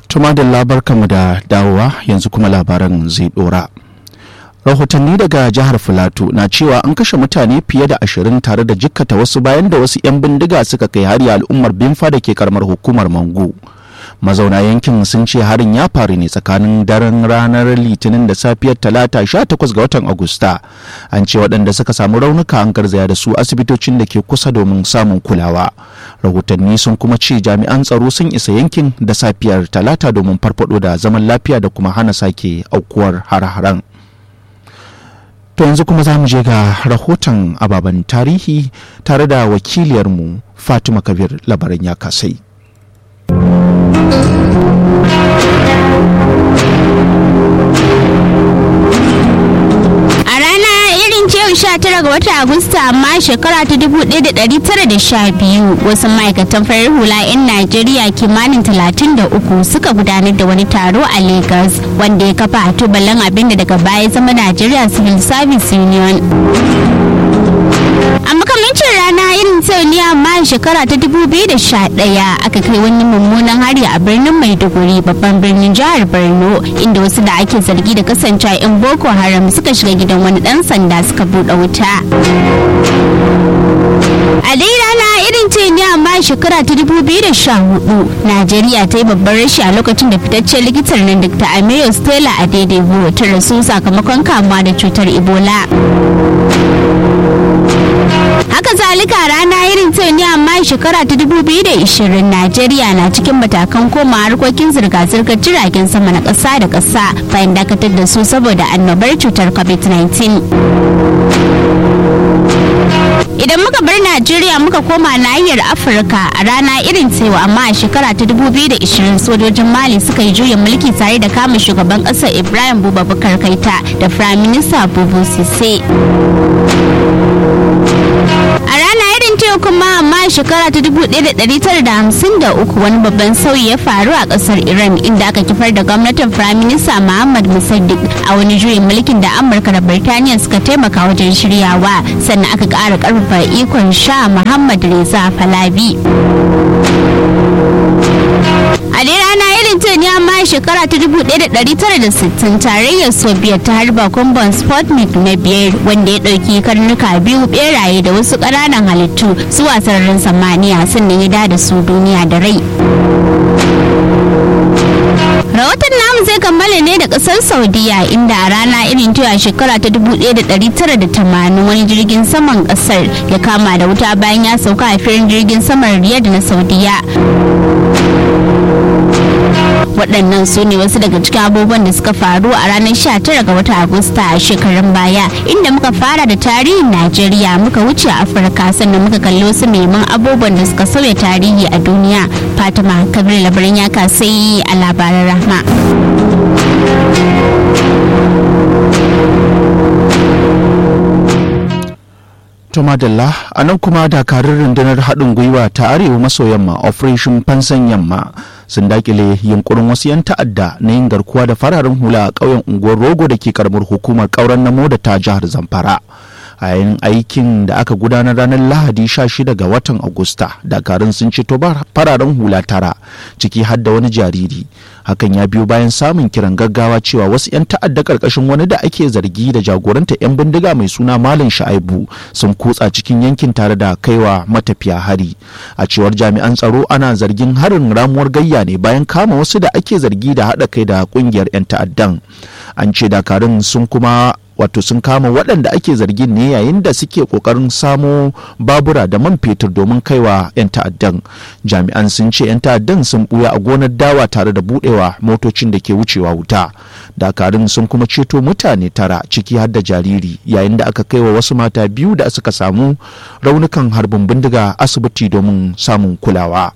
Tuma da labarkanmu da dawowa yanzu kuma labaran zai dora. Rahotanni daga jihar Filato na cewa an kashe mutane fiye da ashirin tare da jikkata wasu bayan da wasu 'yan bindiga suka kai hari al'ummar Bimfa da ke karamar hukumar Mangu. mazauna yankin sun ce harin ya faru ne tsakanin daren ranar litinin da safiyar talata 18 ga watan agusta an ce waɗanda suka samu raunuka an garzaya da su asibitocin da ke kusa domin samun kulawa rahotanni sun kuma ce jami'an tsaro sun isa yankin da safiyar talata domin farfado da zaman lafiya da kuma hana sake aukuwar har-haren to yanzu kuma za mu je ga rahoton ababen tarihi tare da wakiliyarmu fatima kabir labaran ya kasai A rana irin ce 19 ga watan Agusta amma shekara ta 1912 wasu ma'aikatan farar hula 'yan Najeriya kimanin 33 suka gudanar da wani taro a Lagos wanda ya kafa a tubalin abinda daga baya zama Najeriya Civil Service Union. a makamancin rana irin sau ne amma a shekara ta 2011 aka kai wani mummunan hari a birnin maiduguri babban birnin jihar borno inda wasu da ake zargi da kasancewa 'yan boko haram suka shiga gidan wani dan sanda suka buɗe wuta a dai rana irin ce ne amma a shekara ta 2014 najeriya ta yi babban rashi a lokacin da fitaccen likitar nan dr ameyo stella a daidai ta rasu sakamakon kamuwa da cutar ebola haka zalika rana irin ta ne amma shekara ta 2020 najeriya na cikin matakan koma harkokin zirga-zirgar jiragen sama na ƙasa da ƙasa bayan dakatar da su saboda annobar cutar covid-19 idan muka bar najeriya muka koma nahiyar afirka a rana irin tsewa amma a shekara ta 2020 sojojin mali suka yi juyin mulki tare da kama shugaban ƙasar ibrahim bubakar kaita da firayim minista bubu sise a rana irin ta kuma amma shekara ta 1953 wani babban sauyi ya faru a kasar iran inda aka kifar da gwamnatin firaminista muhammad musaddiq a wani juyin mulkin da amurka da birtaniya suka taimaka wajen shiryawa sannan aka ƙara ƙarfafa ikon sha muhammad reza falabi a dai rana irin ta ne amma shekara ta 1960 tarayyar soviet ta harba kumban sputnik na biyar wanda ya ɗauki karnuka biyu beraye da wasu ƙananan halittu zuwa sararin samaniya sannan ya da su duniya da rai rahoton namu zai kammala ne da kasar saudiya inda a rana irin ta shekara ta 1980 wani jirgin saman kasar ya kama da wuta bayan ya sauka a filin jirgin saman riyadh na saudiya waɗannan su ne wasu daga cikin abubuwan da suka faru a ranar 19 ga watan agusta a shekarun baya inda muka fara da tarihin najeriya muka wuce afirka sannan muka kalli wasu neman abubuwan da suka sauya tarihi a duniya fatima kabir labarin ya kasai a labaran rahma To madalla a nan kuma dakarun rundunar haɗin gwiwa ta arewa maso yamma operation fansan yamma sun dakile yunkurin wasu 'yan ta'adda na yin garkuwa da fararen hula a ƙauyen unguwar rogo da ke karamar hukumar ƙauren namo da ta jihar zamfara a yayin aikin da aka gudanar ranar lahadi 16 ga watan agusta dakarun sun ceto fararen hula tara ciki har da wani jariri hakan ya biyo bayan samun kiran gaggawa cewa wasu 'yan ta'adda karkashin wani da ake zargi da jagoranta 'yan bindiga mai suna malam sha'aibu sun kutsa cikin yankin tare da kaiwa matafiya hari a cewar jami'an tsaro ana zargin harin ramuwar gayya ne bayan kama wasu da ake zargi da haɗa kai da ƙungiyar 'yan ta'addan an ce dakarun sun kuma wato sun kama waɗanda ake zargin ne yayin da suke ƙoƙarin samo babura da man fetur domin kaiwa 'yan ta'addan jami'an sun ce 'yan ta'addan sun ɓuya a gonar dawa tare da buɗewa motocin da ke wucewa wuta dakarun sun kuma ceto mutane tara ciki har da jariri yayin da aka kaiwa wasu mata biyu da suka samu raunukan harbin bindiga asibiti domin samun kulawa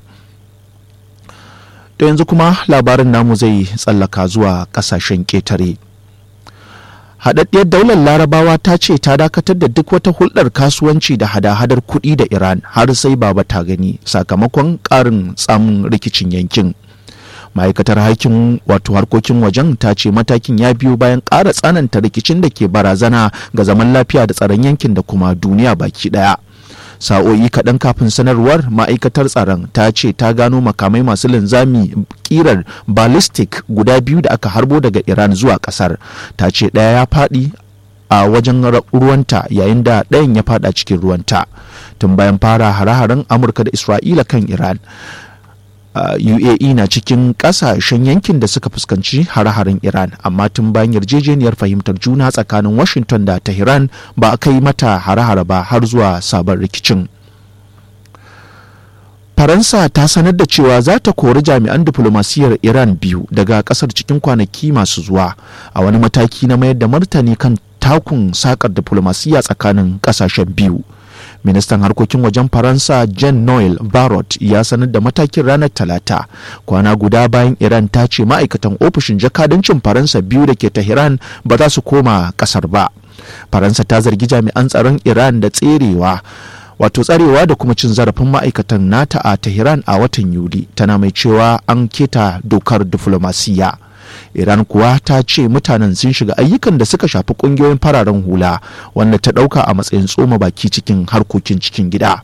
to yanzu kuma labarin namu zai tsallaka zuwa ƙasashen ƙetare haɗaɗɗiyar daular larabawa ta ce ta dakatar da duk wata hulɗar kasuwanci da hada-hadar kuɗi da iran har sai baba ta gani sakamakon ƙarin tsamin rikicin yankin ma'aikatar hakin wato harkokin wajen ta ce matakin ya biyo bayan ƙara tsananta rikicin da ke barazana ga zaman lafiya da tsaron yankin da kuma duniya baki ɗaya sa'o'i kaɗan kafin sanarwar ma'aikatar tsaron ta ce ta gano makamai masu linzami kirar ballistic guda biyu da aka harbo daga iran zuwa ƙasar ta ce ɗaya ya faɗi a wajen ruwanta yayin da ɗayan ya faɗa cikin ruwanta tun bayan fara hare-haren amurka da isra'ila kan iran Uh, UAE na cikin kasashen yankin da suka fuskanci hare-haren Iran amma tun bayan yarjejeniyar fahimtar juna tsakanin Washington da Tehran ba a kai mata hare-hare ba har zuwa sabon rikicin. Faransa ta sanar da cewa za ta kori jami'an diflomasiyyar Iran biyu daga kasar cikin kwanaki masu zuwa a wani mataki na mayar da martani kan takun sakar diflomasiyya tsakanin kasashen biyu. ministan harkokin wajen faransa jean noel barrot ya sanar da matakin ranar talata kwana guda bayan iran ta ce ma'aikatan ofishin jakadancin faransa biyu da ke tehran ba za su koma kasar ba faransa ta zargi jami'an tsaron iran da tserewa wato tsarewa da kuma cin zarafin ma'aikatan nata a tehran a watan yuli tana mai cewa an keta dokar diflomasiyya iran kuwa ta ce mutanen sun shiga ayyukan da suka shafi kungiyoyin fararen hula wanda ta dauka a matsayin tsoma baki cikin harkokin cikin gida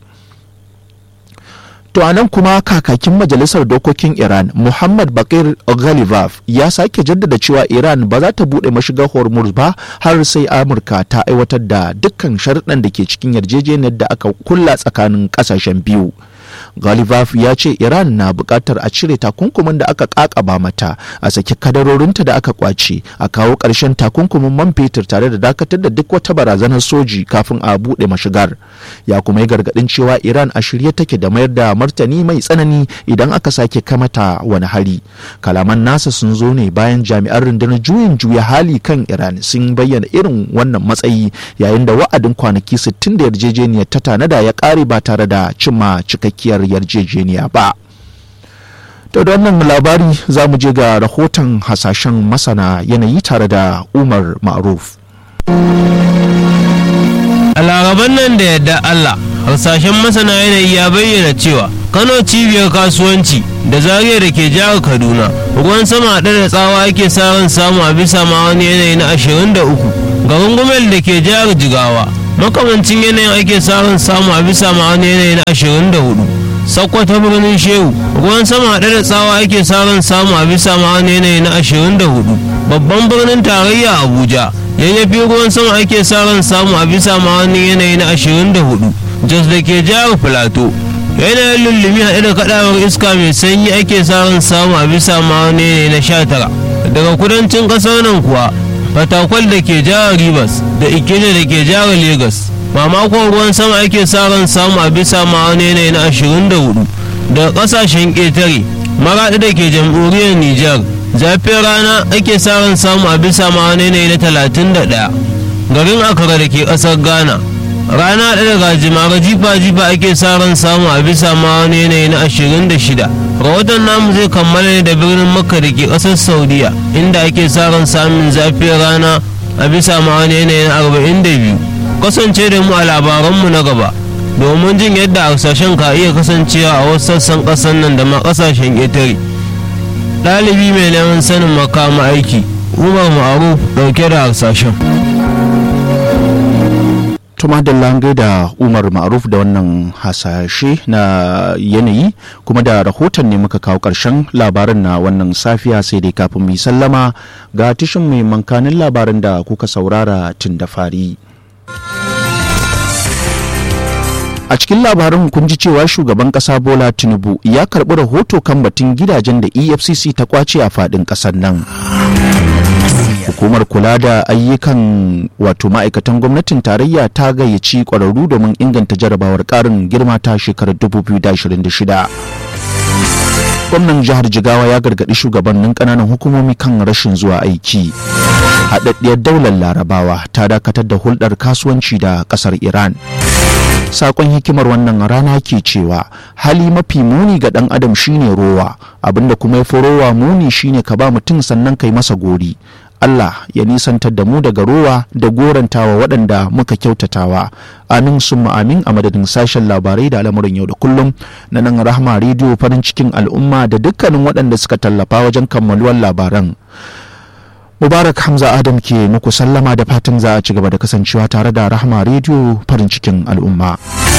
To anan kuma kakakin majalisar dokokin Iran Muhammad Bakir Ghalibaf ya sake jaddada cewa Iran ba za ta buɗe mashigar Hormuz ba har sai Amurka ta aiwatar da dukkan sharuɗan da ke cikin yarjejeniyar da aka kulla tsakanin ƙasashen biyu. Ghalibaf ya ce Iran na buƙatar a cire takunkumin da aka ƙaƙaba mata a saki kadarorinta da aka kwace a kawo ƙarshen takunkumin man fetur tare da dakatar da duk wata barazanar soji kafin a buɗe mashigar. Ya kuma yi gargaɗin cewa Iran a shirye take da mayar da martani mai tsanani idan aka sake kamata wani hari. Kalaman nasa sun zo ne bayan jami'an rundunar juyin juya hali kan Iran sun bayyana irin wannan matsayi yayin da wa'adin kwanaki 60 da yarjejeniyar ta tanada ya ƙare ba tare da cimma cikakkiyar yarjejeniya ba. To da wannan labari za mu je ga rahoton hasashen masana yanayi tare da Umar Ma'ruf. A laraban nan da yadda Allah, harsashen masana yanayi ya bayyana cewa Kano cibiyar kasuwanci da zariya da ke jihar Kaduna, ruwan sama haɗe da tsawa ake sa ran samu a bisa ma wani yanayi na 23. Garin Gumel da ke jihar Jigawa, makamancin yanayin ake sa ran samu a bisa ma wani yanayi na 24. Sakkwata birnin Shehu, ruwan sama haɗe da tsawa ake sa ran samu a bisa ma wani yanayi na 24. Babban birnin tarayya Abuja, yayyafi ruwan sama ake sa ran samu a bisa ma wani yanayi na 24 jos da ke jihar filato yanayin lullumi haɗe da kaɗawar iska mai sanyi ake sa ran samu a bisa ma wani yanayi na 19 daga kudancin ƙasar nan kuwa fatakwal da ke jihar rivers da ikeja da ke jihar lagos mamakon ruwan sama ake sa ran samu a bisa ma wani yanayi na 24 daga ƙasashen ƙetare maraɗi da ke jamhuriyar nijar zafin rana ake sa ran samu a bisa ma wani yanayi na talatin da ɗaya garin akara da ke ƙasar ghana rana ɗaya daga jimara jifa jifa ake sa ran samu a bisa ma wani yanayi na ashirin da shida rahoton namu zai kammala ne da birnin makka da ke ƙasar saudiya inda ake sa ran samun zafin rana a bisa ma wani yanayi na arba'in da biyu kasance da mu a labaranmu na gaba domin jin yadda harsashen ka iya kasancewa a wasu sassan ƙasar nan da ma ƙasashen ƙetare ɗalibi mai neman sanin makama aiki umar ma'aruf ɗauke da harsashen tuma da lange da umar ma'aruf da wannan hasashe na yanayi kuma da rahoton ne muka kawo ƙarshen labarin na wannan safiya sai dai kafin mu sallama ga tishin mai mankanin labarin da kuka saurara tun da fari. a cikin labarin kun ji cewa shugaban kasa bola tinubu ya karbi rahoto kan batun gidajen da efcc ta kwace a fadin kasar nan hukumar kula da ayyukan wato ma'aikatan gwamnatin tarayya ta gayyaci kwararru domin inganta jarabawar karin girma ta shekarar 2026 gwamnan jihar jigawa ya gargaɗi shugabannin ƙananan hukumomi kan rashin zuwa aiki haɗaɗɗiyar daular larabawa ta dakatar da hulɗar kasuwanci da ƙasar iran sakon hikimar wannan rana ke cewa hali mafi muni ga ɗan adam shine rowa abinda kuma ya fi rowa muni shine ka ba mutum sannan kai masa gori Allah ya nisantar da mu daga rowa da gorantawa waɗanda muka kyautatawa amin summa amin a madadin sashen labarai da al'amuran yau da kullum na nan rahma rediyo farin cikin al'umma da dukkanin waɗanda suka tallafa wajen kammaluwar labaran Mubarak Hamza Adam ke muku sallama da fatan za a ci gaba da kasancewa tare da Rahma Radio farin cikin al'umma.